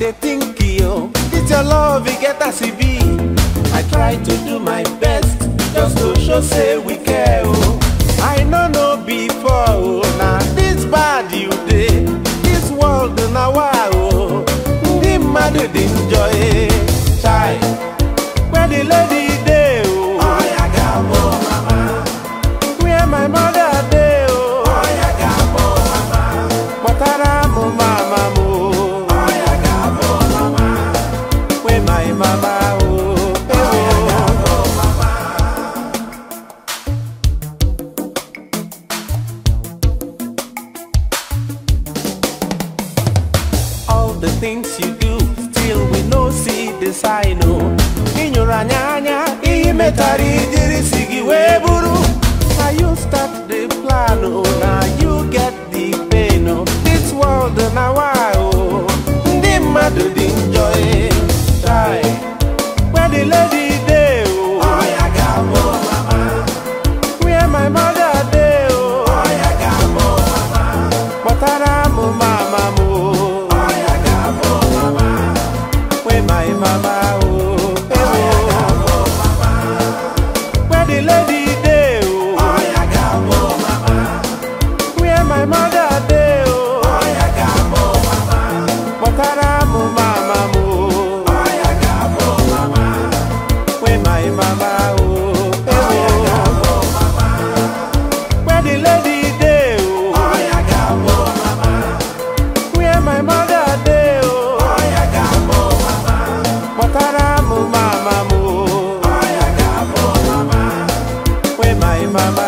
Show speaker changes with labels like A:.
A: dey think yo, this your love, it get as e be. I try to do my best just to show say we care oh. I no know before oh, na this bad you dey. This world na wa oh, ndị mmadụ dị njọ eh. Chai, where the lady dey oh. Oya gabo mama. Where my mother dey oh. Oya gabo mama. Kpọtara m mama m oh. Oya gabo mama. Where my mama oh. Oya gabo mama. all the things you do still we no see the sign o ịnyụrụ anya anya ihe metara ijiri si gị wee bụrụ na you start the plan o na you get the pain o this world na why o ndị mmadụ dị njọ eh. Try. where the lady dey o Oya gabo mama. where my mother dey o Oya gabo mama. kpọtara m mama m o Oya gabo mama. where my mama o Oya gabo mama. where the lady dey o Oya gabo mama. where my mother dey o Oya gabo mama. kpọtara m mama m o Oya gabo mama. where my mama o Oya gabo mama. where the lady dey o Oya gabo mama. where my mother dey o Oya gabo mama. kpọtara m mama m o Oya gabo mama. where my mama